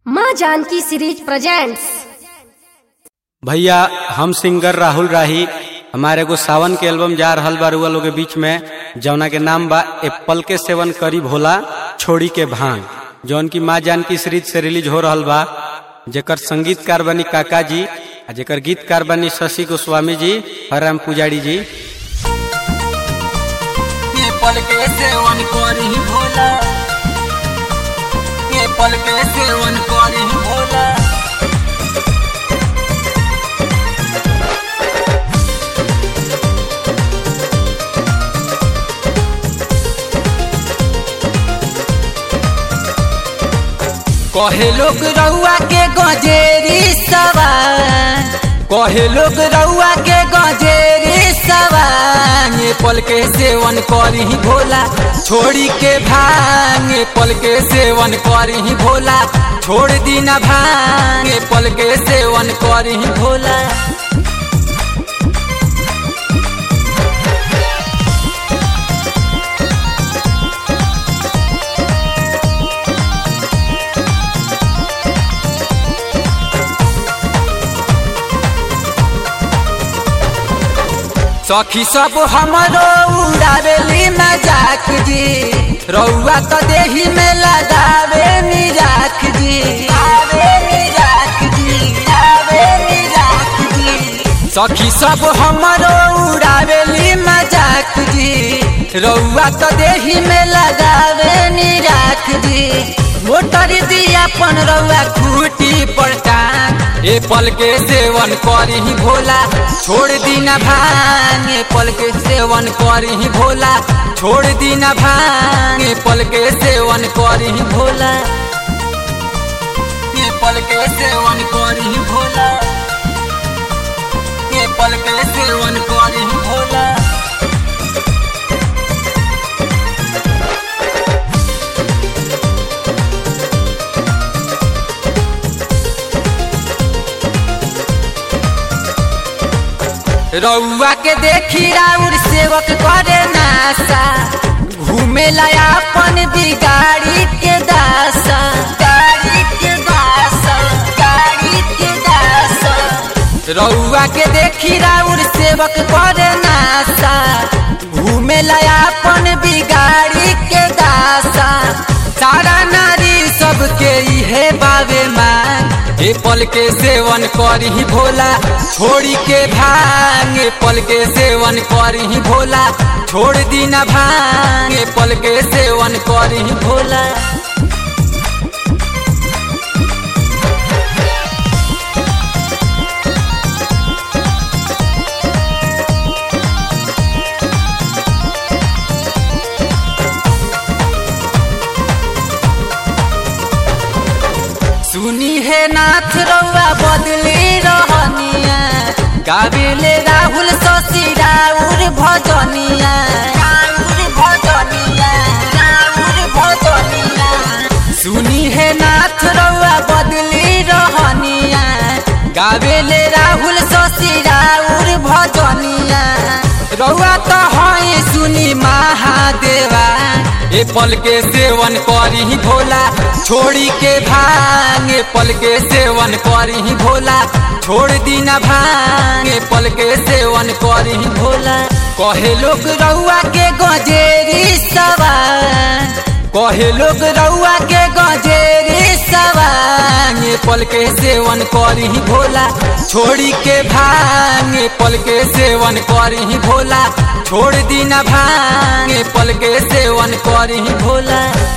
माँ Janaki series presents भैया हम सिंगर राहुल राही हमारे एगो सावन के एल्बम जा रहल बा रुआ लोग के बीच में जौना के नाम बा एप्पल के सेवन करी भोला छोड़ी के भांग जौन की माँ जानकी सीरीज से रिलीज हो रहल बा जेकर संगीतकार बनी काका जी आ जेकर गीतकार बनी शशि गोस्वामी जी हराम पुजारी जी ये पल के सेवन करी भोला ये पल के सेवन करी भोला कहे लोग रउआ के गजेरी सवान कहे लोग रउआ के गजेरी सवान ये पल के सेवन करी भोला छोड़ी के भांग ये पल के सेवन करी भोला छोड़ दी न भांग ये पल के सेवन करी भोला सखी सब हमरो उड़ावेली मजाक जी रउआ तो देही में लगावे मिजाक जी आवे मिजाक जी आवे मिजाक जी सखी सब हमरो उड़ावेली मजाक जी रउआ तो देही में लगावे निराख जी मोटर दिया अपन रउआ खूटी पर टांग ए पल के सेवन करी भोला छोड़ दी न भांग ए पल के सेवन करी भोला छोड़ दी न भांग ए पल के सेवन करी भोला ए पल के सेवन करी भोला ए पल के सेवन करी भोला रउआ के देखी राउर सेवक करे नासा घूमे लाया अपन बिगाड़ी के दासा गाड़ी के दासा गाड़ी के दासा रउआ के देखी राउर सेवक करे नासा घूमे लाया अपन बिगाड़ी के दासा सारा नारी सबके इहे बावे मांग ए पल के सेवन करी भोला छोड़ी के भांग ए पल के सेवन करी भोला छोड़ दी न भांग ए पल के सेवन करी भोला सुनी है नाथ रउआ बदली रहनिया गाबिले राहुल शशि राउर भजनिया राउर भजनिया राउर भजनिया सुनी है नाथ रउआ बदली रहनिया गाबिले राहुल शशि राउर भजनिया रउआ तो है सुनी महादेवा ए पल के सेवन करी भोला छोड़ी के भांग ए पल के सेवन करी भोला छोड़ दी न भांग ए पल के सेवन करी भोला कहे लोग रउआ के गजेरी सवान कहे लोग रउआ के गजेरी सवान ए पल के सेवन करी भोला छोड़ी के भांग ए पल के सेवन करी भोला छोड़ दी न भांग ए पल के सेवन करी भोला